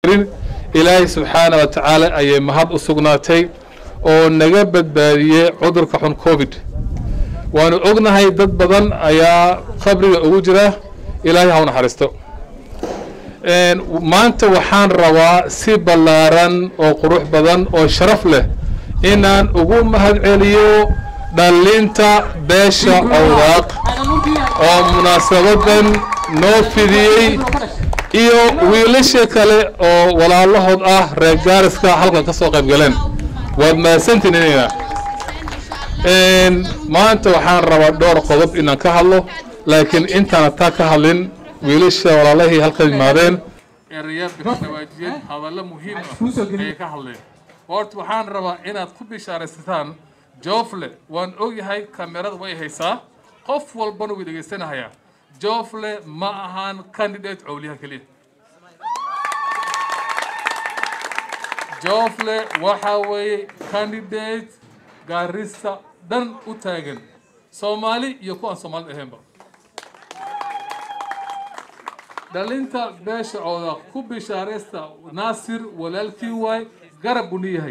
karin ilaahay subxaana wa tacaala ayay mahad u sugnaatay oo naga badbaadiyey cudurka xun covid waanu ognahay dad badan ayaa qabriga ugu jira ilaahay ha u naxariisto maanta waxaan rabaa si ballaaran oo qurux badan oo sharaf leh inaan ugu mahad celiyo dhallinta beesha awdaaq oo munaasabadan noo fidiyey iyo wiilasha kale oo walaalahood ah reer gaariska halkan ka soo qayb galeen waad mahadsantiin inayna maanta waxaan rabaa dhowr qodob inaan ka hadlo laakiin intaana taa ka hadlin wiilasha walaalahii halkan yimaadeen erayaad ka dhawaajiyeen hadallo muhiim ah ayay ka hadleen horta waxaan rabaa inaad ku bishaaraysataan joofle waan ogyahay kamerada way haysaa qof walbana way dhegaysanahayaa joofle ma ahaan candidate cowliyaha keliya joofle waxa weeye candidate gaarista dhan u taagan soomaali iyo kuwaan soomaalida ahaynba dhalinta beesha cooda ku bishaaraysta naasir walaalkii waay garab buu niyahay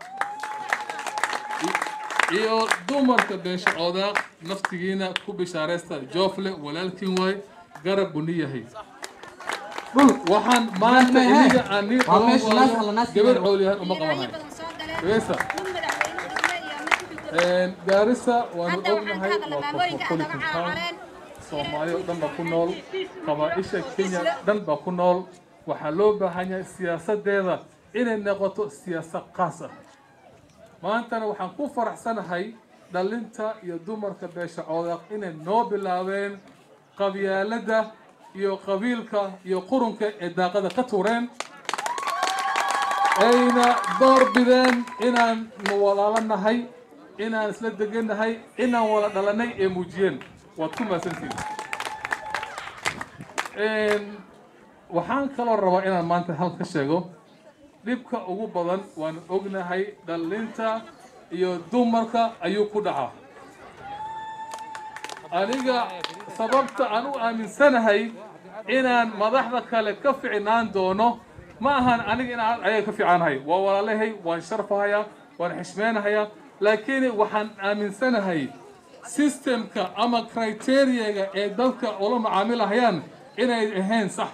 iyo dumarka beesha cooda naftigiina ku bishaaraysta joofle walaalkiin waay garab buu niyahay waxaan maanta iniga aan nii qaban waayo gabar coolyahan uma qabanayo gabeesa gaarisa waanu ognahay waa cosmopolitan town soomaali oo dhan baa ku nool qabaaisha kenya dhan baa ku nool waxaa loo baahan yahay siyaasadeeda inay noqoto siyaasad qaas ah maantana waxaan ku faraxsanahay dhalinta iyo dumarka beesha coodaq inay noo bilaabeen qabyaaladda iyo qabiilka iyo qurunka ee daaqada ka tuureen ayna door bideen inaan walaalo nahay inaan isla degannahay inaan wala dhalanay ee muujiyeen waad ku mahadsantihin waxaan kaloo rabaa inaan maanta hal ka sheego dhibka ugu badan waan ognahay dhalinta iyo dumarka ayuu ku dhacaa aniga sababta aan u aaminsanahay inaan madaxda kale ka ficnaan doono ma ahan aniga inaan ayaga ka fiicanahay waa walaalahay waan sharfahayaa waan xishmeynahayaa laakiin waxaan aaminsanahay systemka ama criteriaga ee dadka ula macaamilahayaan inay ahayn sax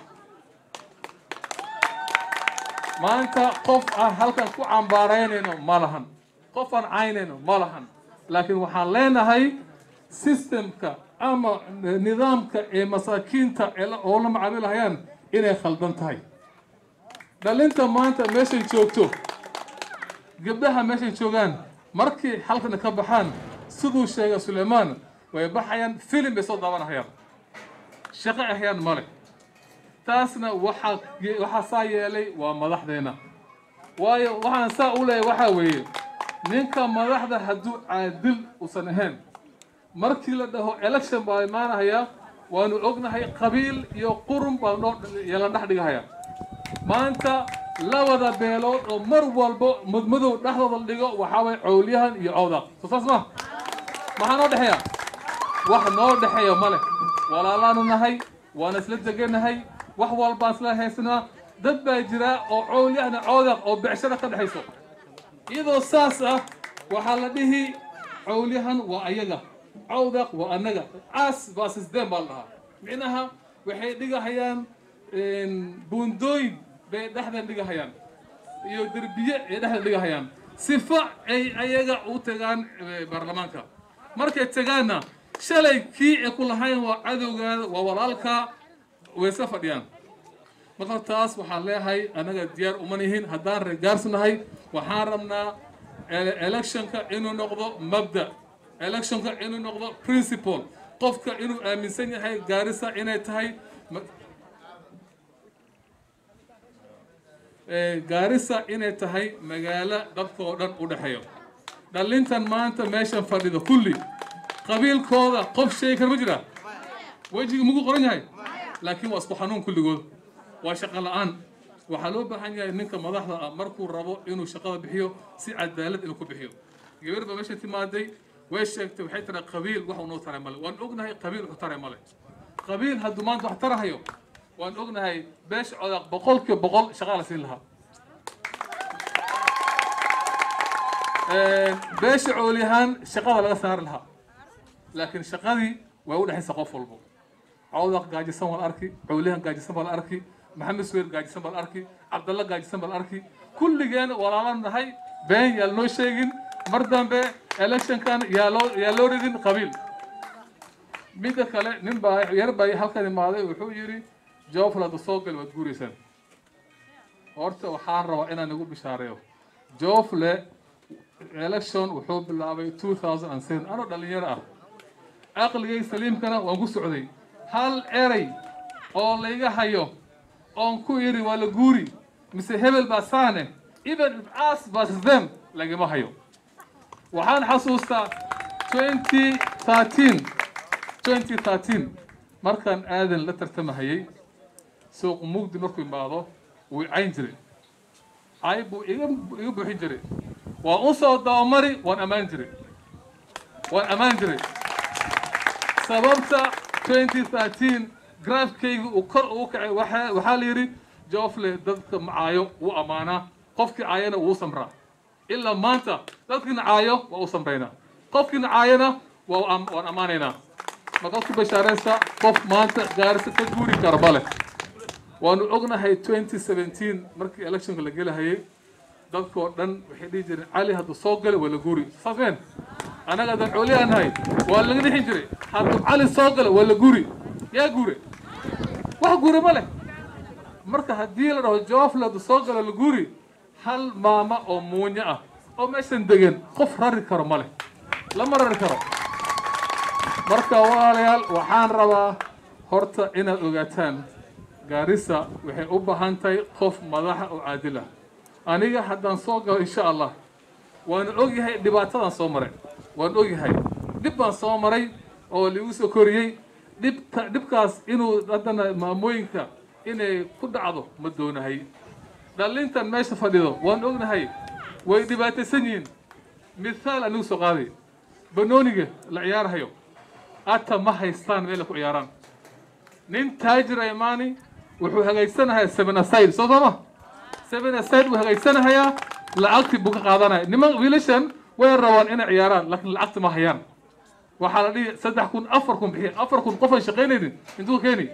maanta qof aan halkan ku cambaaraynayno ma lahan qof aan caynayno ma lahan laakiin waxaan leenahay systemka ama nidaamka ee masaakiinta oo la macaamilahayaan inay khaldan tahay dhalinta maanta meeshay joogto gabdhaha meeshay joogaan markii halkana ka baxaan siduu sheegay sulaymaan way baxayaan filim bay soo daawanahayaan shaqo ahayaan male taasna waxaa waxaa saa yeelay waa madaxdeena waayo waxaan saa u leeyahay waxaa weeye ninka madaxda hadduu caadil uusan ahayn markii la dhaho election baa imaanahayaa waanu ognahay qabiil iyo qurun baa noo la dhex dhigahayaa maanta labada beelood oo mar walbo mudmadow dhexdooda la dhigo waxaa waye cowlyahan iyo cowdaq soo saas ma maxaa noo dhexeeya wax noo dhexeeya male walaalaanu nahay waana isla deganahay wax walbaan isla haysanaa dad baa jira oo cowlyahna cowdaq oo becshara ka dhexayso iyadoo saas ah waxaa la dhihi cowlyahan waa ayaga cowdaq waa annaga caas baa sisdeen baa la dhahaa micnaha waxay dhigahayaan buundooyin bay dhexdan dhigahayaan iyo derbiye ay dhexdan dhigahayaan sifa ay ayaga u tagaan baarlamaanka markay tagaanna shalay kii ay ku lahayn waa cadowgaada waa walaalka waysa fadhiyaan marka taas waxaan leeyahay annaga diyaar uma nihin haddaan reegaarsanahay waxaan rabnaa electionka inuu noqdo mabda electionka inuu noqdo principle qofka inuu aaminsan yahay gaarisa inay tahay gaarisa inay tahay magaalo dadka oo dhan u dhexeeyo dhalintan maanta meeshan fadhido kulli qabiilkooda qof sheegi kara ma jira wejiga mugu qoran yahay laakiin waa isku xanuun kulligood waa shaqo la-aan waxaa loo baahan yahay ninka madaxda ah markuu rabo inuu shaqada bixiyo si cadaalad inuu ku bixiyo gabar baa meesha timaaday way sheegtay waxay tiraa qabiil wax unoo taray male waan ognahay qabiil wuxuu taray male qabiil hadduu maanta wax tarahayo waan ognahay beesha codaaq boqolkiiba boqol shaqaa la siin lahaa beesha cooliyahaan shaqada laga saari lahaa laakiin shaqadii way u dhexaysa qof walbo cawdaq gaajisan baa la arki cooliyahan gaajisan baa la arki maxamed suweer gaajisan baa la arki cabdalla gaajisan baa la arki kulligeen walaalo nahay been yaa lanoo sheegin mar dambe electionkan yaa loo yaa loo ridin qabiil midda kale nin baa yar baa halkan imaaday wuxuu yidhi jooflada soo gal waad guuraysaan horta waxaan rabaa inaan igu bishaareeyo joofle election wuxuu bilaabay 2007 anoo dhalinyaro ah aqligay saliimkana waan ku socday hal erey oo layga hayo oon ku yidhi waa la guuri mise hebel baa saane even if us versus them lagama hayo waxaan xasuustaa 2013 2013 markaan aadan la tartamahayay suuq mugdi markuu imaado wuu cayn jiray cay buu iga iga buuxin jiray waan u soo dabamari waan ammaan jiray waan ammaan jiray sababta 2013 graafkayga uu kor ugu kacay waxaa waxaa la yidhi joofle dadka macaayo wuu ammaanaa qofkii caayana wuu samraa ilaa maanta dadkiina caayo waa u samraynaa qofkiina caayana waa am- waan ammaanaynaa marka ku bashaaraysta qof maanta gaarisa ka guuri kara male waanu ognahay 2017 markii electionka la gelahayay dadkoo dhan waxay dhihi jireen cali hadduu soo galo waa la guuri saasmeen annaga haddaan cooliyaa nahay waa laga dhixin jiray hadduu cali soo galo waa la guuri yaa guure wax guure ma leh marka haddii la dhaho joofle hadduu soo galo la guuri hal maama oo muunyo ah oo meeshan degan qof rari karo ma leh lama rari karo marka walaalayaal waxaan rabaa horta inaad ogaataan gaarisa waxay u baahan tahay qof madaxa oo caadil ah aniga haddaan soo galo insha allah waanu ogyahay dhibaatadaan soo maray waan ogyahay dhib baan soo maray oo liigu soo koriyey dhibka dhibkaas inuu haddana maamooyinka inay ku dhacdo ma doonahay dhalintan meesha fadhido waan ognahay way dhibaataysan yihiin mithaal anigu soo qaaday banooniga la ciyaarhayo ata ma haystaan meel ay ku ciyaaraan nin taajira imaani wuxuu hagaajsanayaa seven aside soo sooma seven aside buu hagaajsanahayaa lacagti buu ka qaadanaya niman wiilashan way rabaan inay ciyaaraan laakiin lacagti ma hayaan waxaa la dhihi saddex kun afar kun bixiya afar kun qof aan shaqaynaynin intuu keeni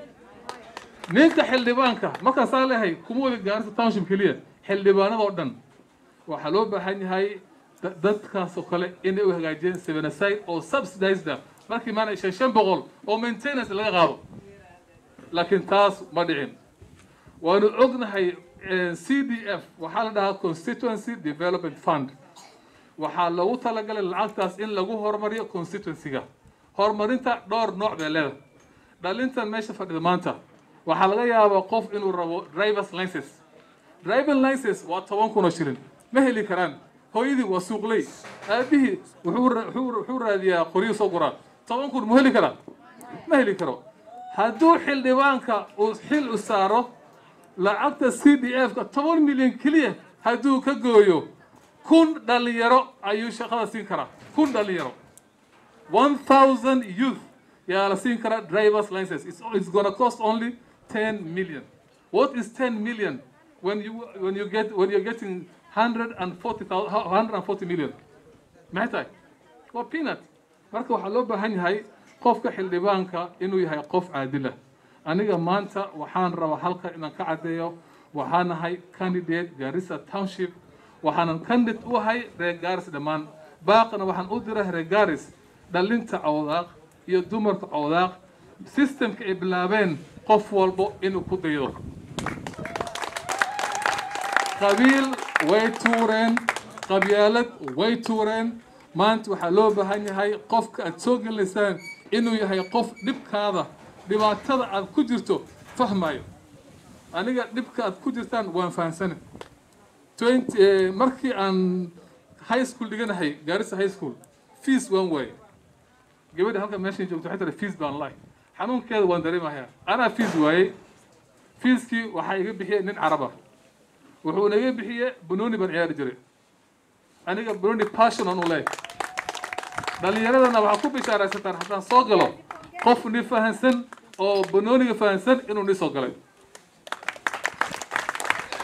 ninka xildhibaanka markaan saa leeyahay kuma wada gaarisa township keliya xildhibaanadoo dhan waxaa loo baahan yahay da- dadkaas oo kale inay u hagaajiyeen seven aside oo subsidized ah markii maana shan shan boqol oo maintenance laga qaado laakiin taas ma dhicin waanu ognahay c d f waxaa la dhahaa constituency development fund waxaa loogu talagalay lacagtaas in lagu horumariyo constituency-ga horumarinta dhowr nooc bay leedahay dhalintan meesha fadhida maanta waxaa laga yaabaa qof inuu rabo drivers license driving license waa toban kun oo shilin ma heli karaan hooyadii waa suuqley aabihii wuxuu ra- wuxuu wuxuu raadiyaa qoryo soo guraa toban kun mu heli karaa ma heli karo hadduu xildhibaanka uu xil u saaro lacagta c d f ka toban milyan keliya hadduu ka gooyo kun dhalinyaro ayuu shaqada siin karaa kun dhalinyaro one thousand youth yaa la siin karaa drivers license it's, it's gonna cost only ten million what is ten million when you when you get when you're getting hundred and forty thousand hundred and forty million maxay tahay waa peanut marka waxaa loo baahan yahay qofka xildhibaanka inuu yahay qof caadila aniga maanta waxaan rabaa halka inaan ka caddeeyo waxaan nahay candidate garissa township waxaanan candidate u ahay reer garis dhammaan baaqana waxaan u diray reer garis dhalinta cawdaaq iyo dumarka cawdaaq systemka ay bilaabeen qof walbo inuu ku daydo qabiil way tuureen qabyaalad way tuureen maanta waxaa loo baahan yahay qofka aad soo gelaysaan inuu yahay qof dhibkaada dhibaatada aad ku jirto fahmayo aniga dhibka aad ku jirtaan waan fahamsana twenty eh, markii aan high school dhiganahay gaarisa high school fees waan waaye gabadha halka meeshan joogto waxay tiri fees baan lahay xanuunkeeda waan dareemayaa anaa fees waayey feeskii waxaa iga bixiyay nin caraba wuxuuna iga bixiyey banooni baan ciyaari jiray aniga banooni passion aan u leeyahay dhalinyaradana waxaa ku bishaaraysataan haddaan soo galo qof ni fahansan oo banooniga fahansan inuu ni soo galay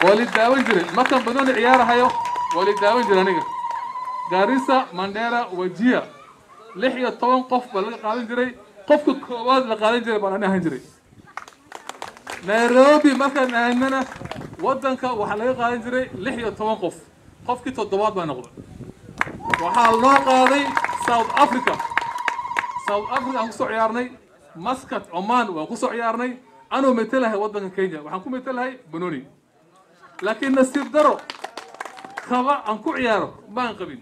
waa li daawan jiray markaan banooni ciyaarahayo waa li daawan jiray aniga gaarisa mandera wajiya lix iyo toban qof baa laga qaadan jiray qofka koowaad la qaadan jiray baan ani ahaan jiray nairobi markaan aadnana waddanka waxaa laga qaadan jiray lix iyo toban qof qofkii toddobaad baa noqday waxaa loo qaaday south africa south africa aan kusoo ciyaarnay maskat oman waan kusoo ciyaarnay anuu metelahay waddanka kenya waxaan ku metelahay banoni laakiin nasiib daro kaba aan ku ciyaaro maan qabin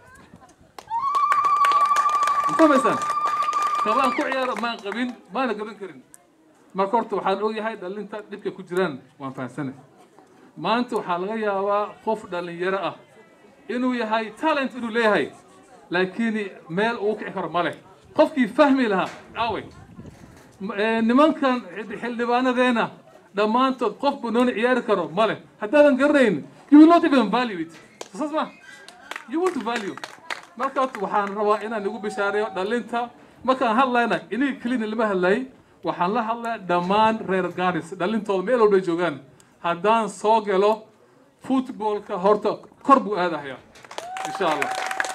mafahmaysaan kaba aan ku ciyaaro maan qabin maana gaban karin marka horta waxaan ogyahay dhalinta dhibkay ku jiraan waan fahamsanay maanta waxaa laga yaabaa qof dhalinyaro ah inuu yahay talent inuu leeyahay laakiin meel uu kici karo ma leh qofkii fahmi lahaa aaway nimankan xildhibaanadeena dhammaantood qof banooni ciyaari karo ma leh haddaadan garanayn you will not even value it saas ma you won't value marka waxaan rabaa inaan igu bishaareeyo dhalinta markaan hadlayna iniga kelina lama hadlayay waxaan la hadlaya dhammaan reer garis dhalintooda meel walbay joogaan haddaan soo galo footballka horta kor buu aadahaya insha allah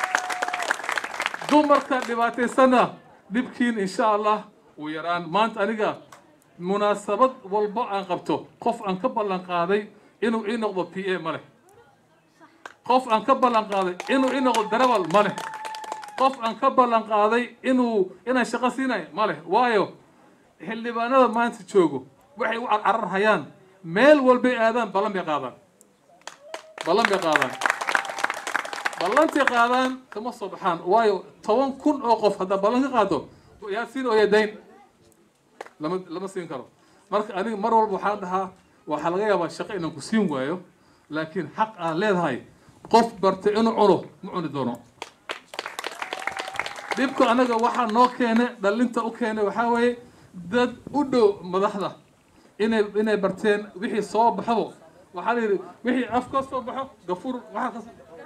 dumarka dhibaataysana dhibkiin insha allah wuu yaraan maanta aniga munaasabad walbo aan qabto qof aan ka ballan qaaday inuu ii noqdo p a ma leh qof aan ka ballan qaaday inuu ii noqdo darawal ma leh qof aan ka ballan qaaday inuu inaan shaqo siinayo ma leh waayo xildhibaanada maanta joogo waxay u carcararhayaan meel walbay aadaan ballan bay qaadaan ballan bay qaadaan ballantay qaadaan kama soo baxaan waayo toban kun oo qof haddaa ballan ka qaado yaa siin oo yaa dayn lama lama siin karo marka aniga mar walba waxaan dhahaa waxaa laga yaabaa shaqo inaan ku siin waayo laakiin xaq aad leedahay qof bartay inuu cuno ma cuni doono dhibka anaga waxaa noo keenay dhalinta u keenay waxaa weeye dad u dhow madaxda inay inay barteen wixii soo baxdo waxaa la yidhi wixii af ka soo baxo gafuur waxaa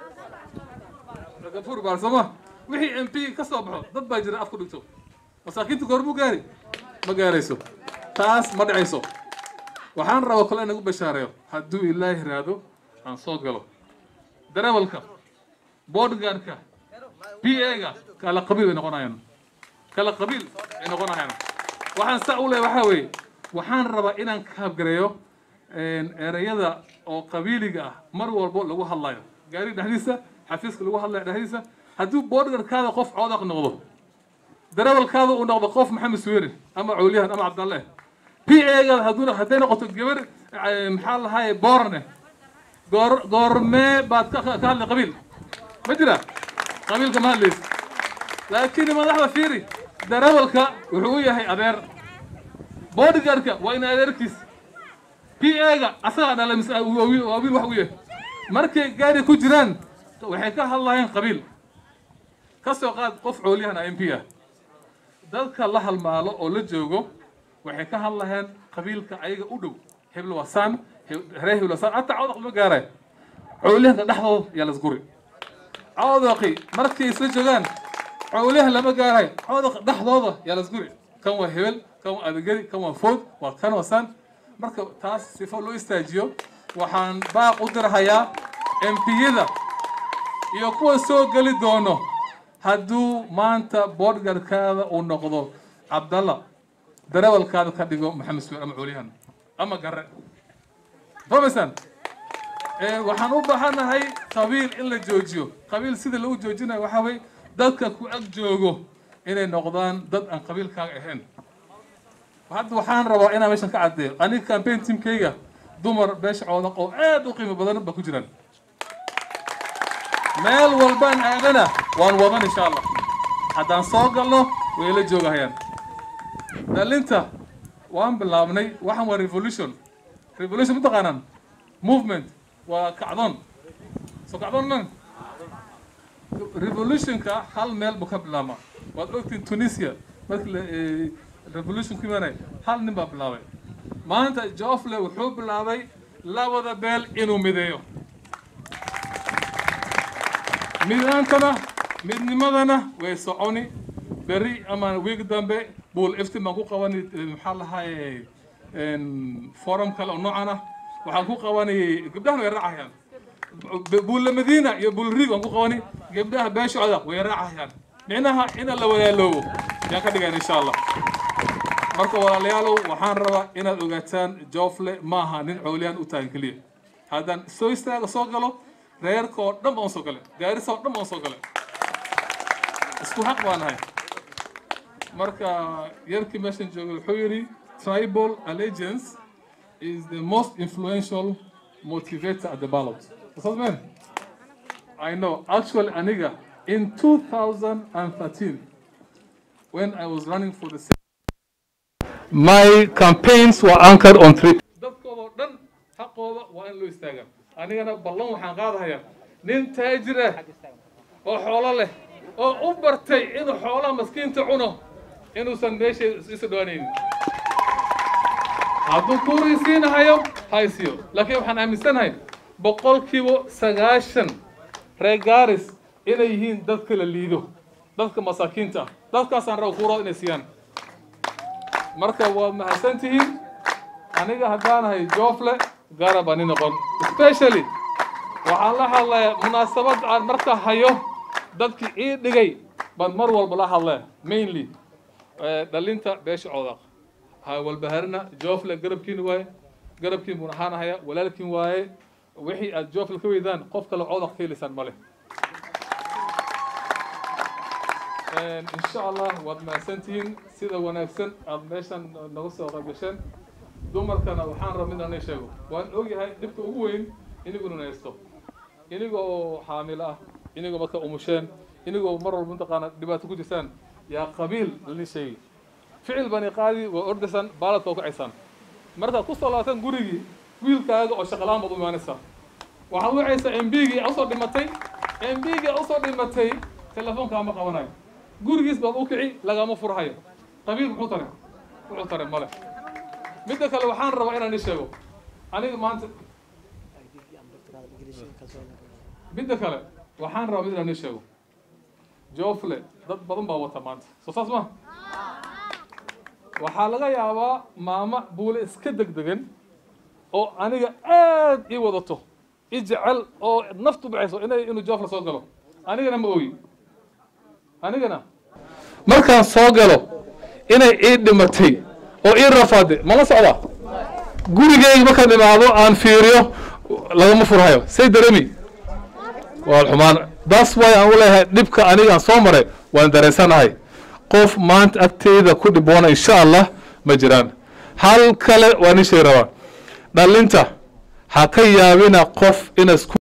ka gafuur baar sooma wixii m p ka soo baxo dad baa jira af ku dhigto masaakiinta goor muu gaari ma gaarayso taas ma dhacayso waxaan rabaa kale inagu bashaareeyo hadduu ilaahi raado aan soo galo darawalka boodgaarka p a-ga kala qabiil ay noqonayaan kala qabiil ay noqonayaan waxaan saa u leeyahay waxaa weeye waxaan rabaa inaan kaabgareeyo ereyada oo qabiiliga ah mar walbo lagu hadlayo gaariga dhexdiisa xafiiska lagu hadlayo dhexdiisa hadduu boodgarkaada qof coodaq noqdo darawalkaada uu noqdo qof maxamed suwere ama cawliyahan ama cabdalle p a-ga hadduu hadday noqoto gabar maxaa lahaye boorane goor goormee baad ka ka hadlay qabiil ma jira qabiilka ma hadlaysa laakiin madaxda fiiri darawalka wuxuu u yahay adeer bodyguardka waa in adeerkiis p a-ga asagaa dhala mise waa wiil waa wiil wax u yahay markay gaari ku jiraan waxay ka hadlayaan qabiil ka soo qaad qof coolyahan a m p ah dadka la halmaalo oo la joogo waxay ka hadlayaan qabiilka ayaga u dhow hebel wasaan reer hebel wasaan hataa cawdaq ma gaaray coolyahanka dhexdooda yaa lasguri cawdaqi markay isla joogaan cawliyahan lama gaaray cawdaq dhexdooda yaa lasguri kan waa hebel kan waa adagari kan waa food waa kan wasaan marka taas sifo loo istaajiyo waxaan baaq u dirhayaa empiyada iyo kuwa soo geli doono hadduu maanta boodgarkaada uu noqdo cabdalla darawalkaada ka dhigo maxamed suweer ama coolyahan ama gare fahmaysaan waxaan u baahanahay qabiil in la joojiyo qabiil sida lagu joojinayo waxaa weye dadka ku ag joogo inay noqdaan dad aan qabiilkaaga ahayn hadda waxaan rabaa inaan meeshan ka caddeeyo aniga campaign teamkayga dumar beesha coodaq oo aad u qiimo badan ba ku jiraan meel walbaan aadana waan wadan insha allah haddaan soo galno way la joogahayaan dhalinta waan bilaabnay waxaan waa revolution revolution mataqaanaan movement waa kacdoon soo kacdoon lan revolutionka hal meel buu ka bilaabmaa waad ogtiin tunisia markii revolution ku imaanay hal nin baa bilaabay maanta joffle wuxuu bilaabay labada beel inuu mideeyo midaantana midnimadana way soconi berri ama wiig dambe buul iftin baan ku qabani maxaa lahaye forum kale oo noocan ah waxaan ku qabanayay gabdhahana way raacayaan buulla madiina iyo buulriig waan ku qabani gabdhaha beeshooda way raacayaan micnaha ina la walaaloobo yaan ka dhigan insha allah marka walaalayaalow waxaan rabaa inaad ogaataan joofle maaha nin cowliyaan u taagan keliya haddaan soo istaaga soo galo reerka oo dhan baan soo gale gaarisa oo dhan baan soo gale isku xaq baan nahay marka yarkii meeshan joogay wuxuu yidhi tribal allegiance is the most influential motivator at the ballot. What's that mean? I know. Actually, Aniga, in 2013, when I was running for the my campaigns were anchored on three. dadkooda dhan xaqooda waa in loo istaagaa anigana ballan waxaan qaadahayaa nin taajir ah oo xoolo leh oo u bartay inuu xoolaha maskiinta cuno inuusan meesha isu dhawaanaynin hadduu kuurisiinahayo haysiyo laakiin waxaan aaminsanahay boqolkiiba sagaashan reer gaaris inay yihiin dadka la liido dadka masaakiinta ah dadkaasaan raba kuurada inay siiyaan marka waa mahadsan tihiin aniga haddaanahay joofle garab ani noqon especially waxaan la hadlayaa munaasabad aan marka hayo dadkii ii dhigay baan mar walba la hadlaya mainly dhalinta beesha coodaq ha walbaharina joofle garabkiin waaye garabkiin buun ahaanahaya walaalkiin waaye wixii aad joofle ka weydaan qof kale coodaq ka helaysaan male insha allah waad mahadsantihiin sida wanaagsan aad meeshan nagu soo qaybgasheen dumarkana waxaan raba midaan sheego waan ogyahay dhibka ugu weyn iniguna haysto iniga oo xaamilo ah inigoo marka umusheen inigoo mar walba mataqaana dhibaato ku jirtaan yaa qabiil lani sheegi ficil bani qaadi waa ordaysaan baaladka oo kacaysaan markaad ku soo laataan gurigii wiilkaaga oo shaqalaan baad u imaanaysaa waxaad wacaysaa mbgii usoo dhimatay mbgii usoo dhimatay telefoonkaa ma qabanayo gurigiis baad u kici lagama furhayo qabiil muxuu tare wuxuu tare male midda kale waxaan rabaa inaan i sheego aniga maanta midda kale waxaan rabaa mid inaan i sheego joofle dad badan baa wata maanta soo saas ma waxaa laga yaabaa maamo buule iska degdegan oo aniga aad ii wadato i jecel oo naftu baxayso inay inuu joofle soo galo anigana ma ogi anigana markaan soo galo inay ii dhimatay oo ii rafaade mala socda gurigeyga markaan imaado aan fiiriyo lagama furhayo say dareemi waa xumaan das way aan u leeyahay dhibka anigaan soo maray waan dareensanahay qof maanta agteyda ku dhiboona insha allah ma jiraan hal kale waan ii sheegi rabaa dhalinta ha ka yaabina qof ina isku